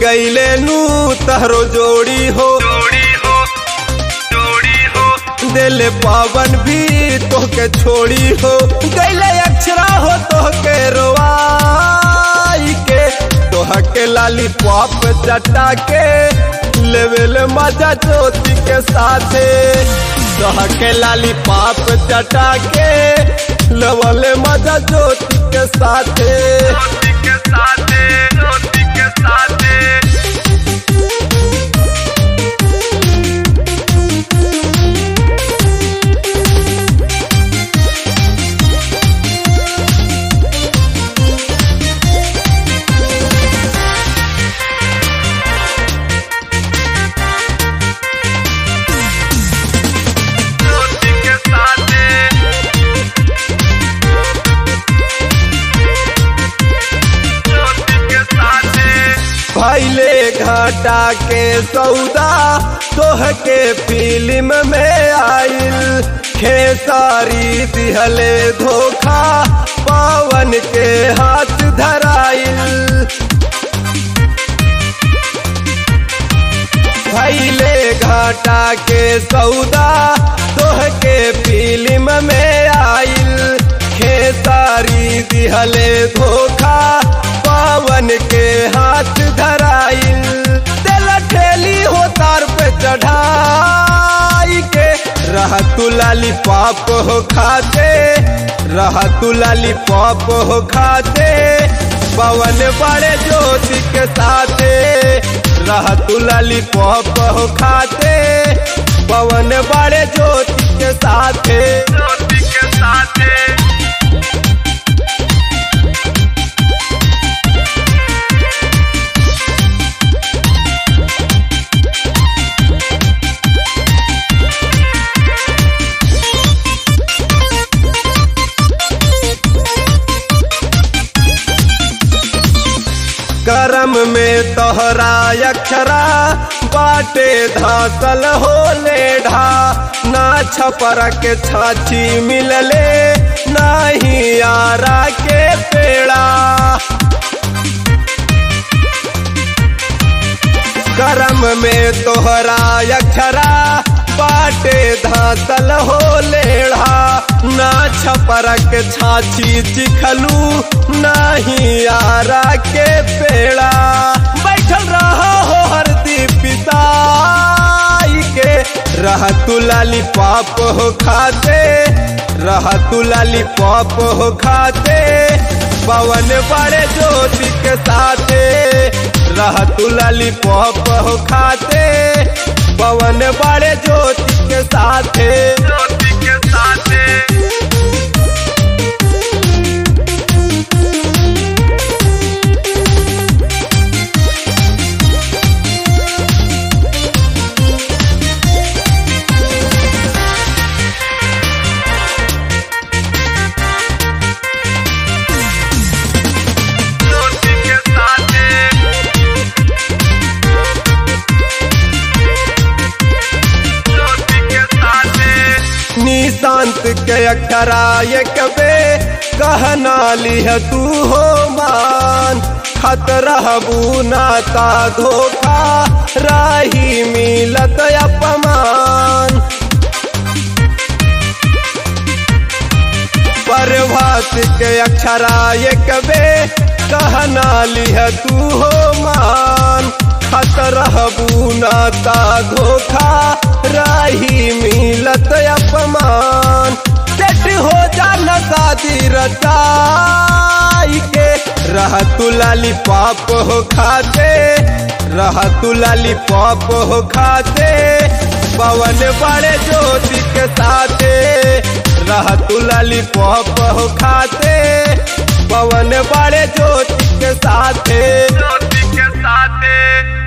गईले नू तहरो जोड़ी हो जोड़ी हो जोड़ी हो दिल पावन भी तोहके छोड़ी हो गईले अक्षरा हो तोहके रोवाई के तोहके लाली पॉप चटा के लेवल मजा ज्योति के साथे तोहके लाली पॉप चटा के लेवल मजा ज्योति के साथे ज्योति के साथे ज्योति के साथे ज्योति के साथे ज्योति के साथे भैले घाटा के सौदा तोहके फिल्म में आइल खेसारी दिहले धोखा पवन के हाथ धराइल भैले घाटा के सौदा तोहके फिल्म में आइल खेसारी दिहले धोखा पवन के हाथ धराइल दिल ठेली हो तार पे चढ़ाई के रह तू लाली पाप हो खाते रह तू लाली पाप हो खाते पवन बड़े ज्योति के साथे रह तू लाली पॉप हो खाते पवन बड़े ज्योति के साथे ज्योति के साथे करम में तोहरा अक्षरा बाटे धासल हो लेढ़ा ना छपरा के छाछी मिलले नाही यारा के पेड़ा करम में तोहरा अक्षरा बाटे धासल हो लेढ़ा ना छपरक छाछी चिखलू नाही यारा के पेड़ा बैठल रहा हो हरदी पिताई के रह तू लाली पाप हो खाते रह तू लाली पाप हो खाते पवन बड़े ज्योति के साथे रह तू लाली पॉप हो खाते पवन बड़े ज्योति के साथे ज्योति के साथे ज्योति के साथे ज्योति के साथे निशांत के अक्षरा ये कबे कहना लिह तू हो मान खतरा नाता धोखा राही मिलत अपमान प्रभात के अक्षरा ये कबे कहना लिह तू हो मान खतरा नाता धोखा राही मिलत अपमान सेट हो जाना शादी रचाई के रह तू लाली पाप हो खाते रह तू लाली पाप हो खाते पवन बड़े ज्योति के साथे रह तू लाली पॉप हो खाते पवन बड़े ज्योति के साथे ज्योति के साथे